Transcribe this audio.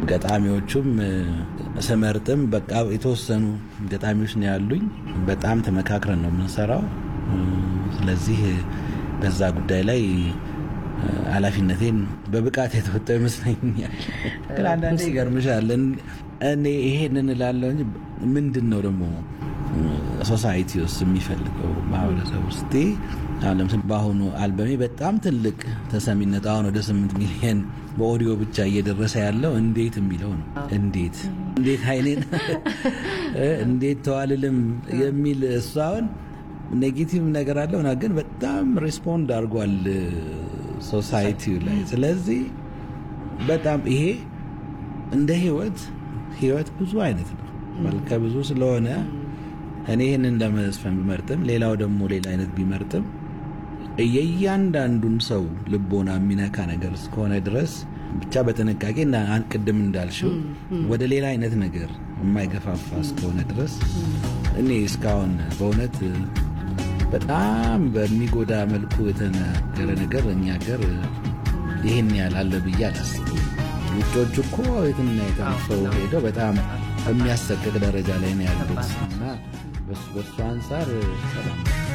ገጣሚዎቹም ስመርጥም በቃ የተወሰኑ ገጣሚዎች ነው ያሉኝ። በጣም ተመካክረን ነው የምንሰራው። ስለዚህ በዛ ጉዳይ ላይ ኃላፊነቴን በብቃት የተወጣው ይመስለኛል። ግን አንዳንዴ ይገርምሻል። እኔ ይሄንን እላለሁ እንጂ ምንድን ነው ደግሞ ሶሳይቲ ውስጥ የሚፈልገው ማህበረሰብ ውስጥ አሁን ለምሳሌ በአሁኑ አልበሜ በጣም ትልቅ ተሰሚነት አሁን ወደ ስምንት ሚሊዮን በኦዲዮ ብቻ እየደረሰ ያለው እንዴት የሚለው ነው። እንዴት እንዴት አይኔን እንዴት ተዋልልም የሚል እሱ አሁን ኔጌቲቭ ነገር አለው ና ግን በጣም ሬስፖንድ አድርጓል ሶሳይቲው ላይ። ስለዚህ በጣም ይሄ እንደ ህይወት ህይወት ብዙ አይነት ነው፣ መልከ ብዙ ስለሆነ እኔ ይህንን ለመዝፈን ቢመርጥም ሌላው ደግሞ ሌላ አይነት ቢመርጥም የእያንዳንዱን ሰው ልቦና የሚነካ ነገር እስከሆነ ድረስ ብቻ በጥንቃቄ እና ቅድም እንዳልሽው ወደ ሌላ አይነት ነገር የማይገፋፋ እስከሆነ ድረስ እኔ እስካሁን በእውነት በጣም በሚጎዳ መልኩ የተነገረ ነገር እኛ ሀገር ይህን ያህል አለ ብዬ አላስብም። ውጮቹ እኮ የትና የተነሰው ሄደው በጣም በሚያሰቅቅ ደረጃ ላይ ነው ያሉት እና በሱ አንጻር ሰላም